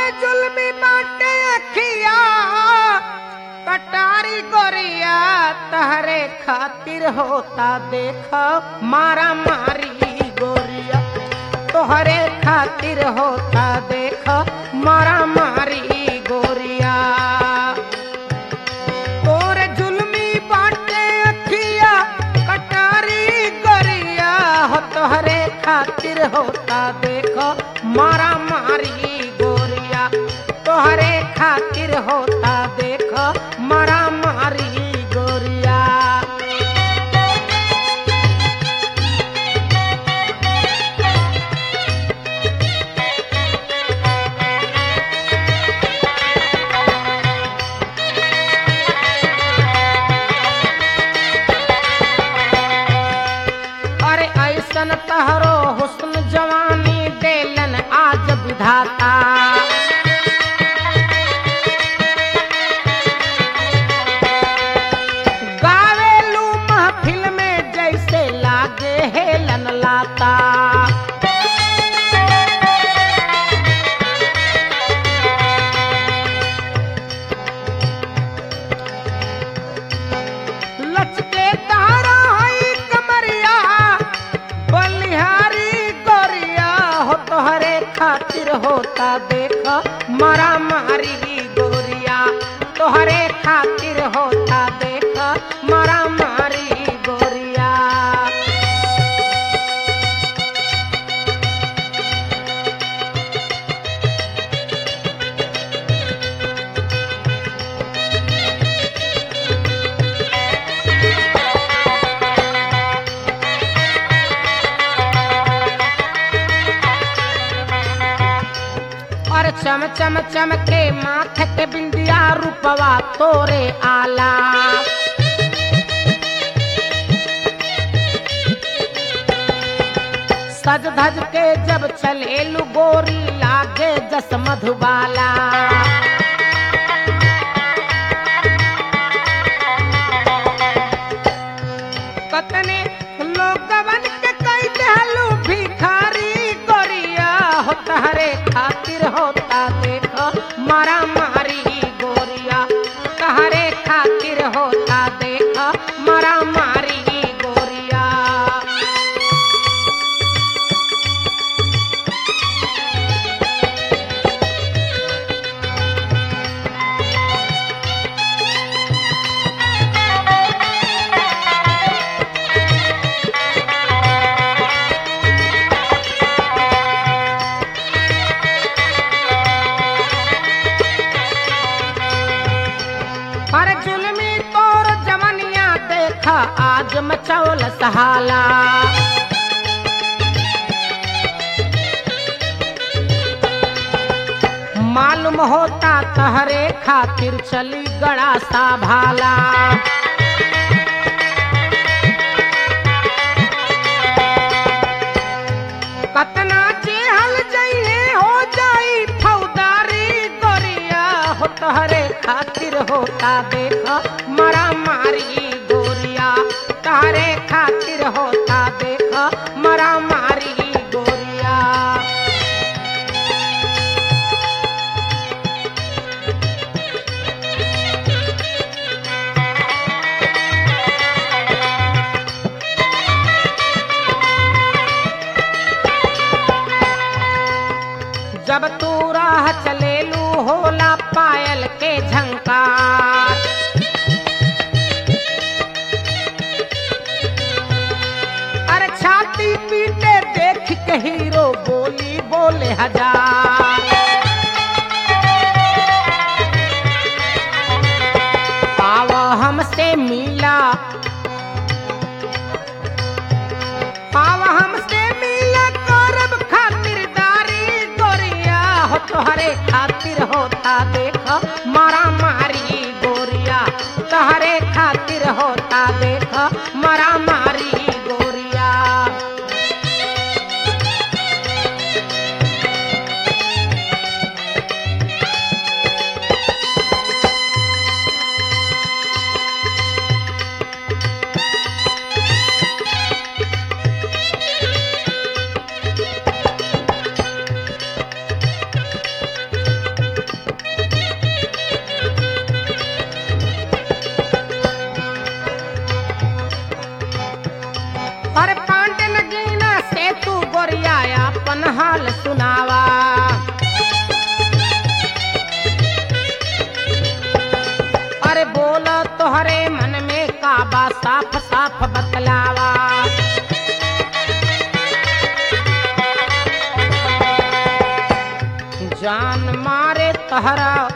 जुल्मी बाटे अखिया कटारी गोरिया तहरे खातिर होता देख मारा मारी गोरिया तोहरे खातिर होता देख मारा मारी गोरिया तोरे जुल्मी बाटे अखिया कटारी गोरिया हो तोहरे खातिर होता देखो मारा मारी गोरिया तोहरे खातिर होता देखो मारा मारी गोरिया अरे ऐसन तहरो हुस्न जवानी देलन आज विधाता गावेलू महफिल में जैसे लागे हेलन लाता लचके तारा हई कमरिया बलिहारी गोरिया हो तोहरे खातिर होता देख मारा मारी गोरिया तोहरे खातिर होता देख मारा मारी गोरिया और चम चम चम के माथे के बिंदिया रूपवा तोरे आला सज धज के जब चलेलू गोरी लागे जस मधुबाला कतने लोगवन के कई देहलू भिखारी गोरिया हो तहरे खातिर होता देख मारा मारी गोरिया तहरे खातिर होता देख मारा मारी गोरिया पर जुलमी तोर जवनिया देख आज मचौल सहाला मालूम होता तहरे खातिर चली गड़ा सा भाला कतना जेहल जइहे हो जाई फौदारी गोरिया हो तहरे खातिर होता देख मरा मारी गोरिया तहरे खातिर होता देख मरा मारी गोरिया जब तू राह चलेलू होला पायल के झंकार अरे छाती पीटे देख के हीरो बोली बोले हजार पाव हमसे मिला पाव हमसे मिला करब खातिरदारी गोरिया हो तोहरे खातिर होता देख मारा मारी गोरिया तोहरे खातिर होता देख मारा मारी गोरिया तहरा